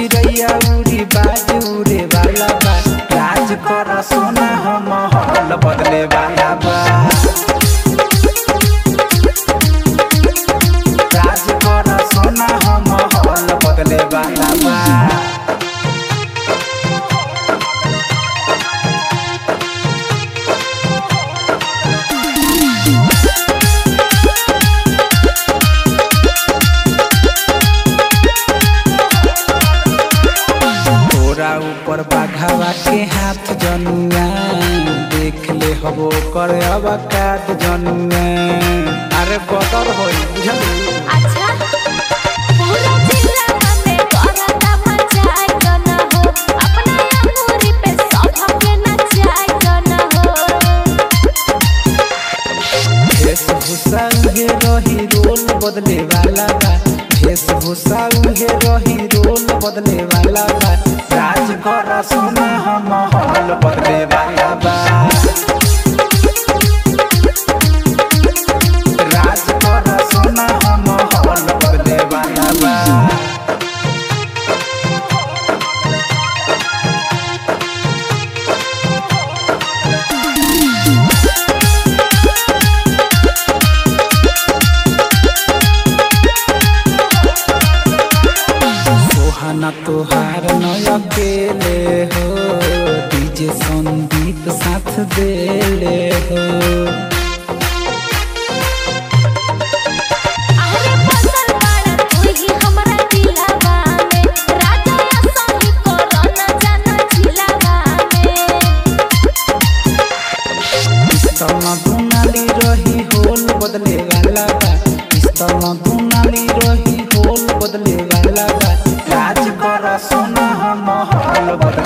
चिड़ैया उड़ी बाज उड़े वाला बा राज कर सोना हम हल बदले वाला बा राज कर सोना हम हल बदले वाला बा तोरा ऊपर बाघावा के हाथ जनुआ देख ले हबो कर अब काट जनुआ अरे बदर होई बुझल अच्छा पूरा जिला में करता मचाई न हो अपना अमूरी पे सबके नचाई न हो वेशभूषा उहे रही रोल बदले वाला बा वेशभूषा उहे रही रोल बदले वाला बा राज कर सोना हम हल बदले वाला बा राज कर सोना हम हल बदले वाला बा सोहाना तोहार न अकेले हो डीजे संदीप साथ देले हो अरे बदल बाड़ा तू ही हमरा दिलवा में राजा असली कोरोना जाना जिलावा में पिस्तल दुनाली रही होल बदले वाला बा पिस्तल दुनाली रही होल बदले वाला बा राज कर सोना हम हल बदले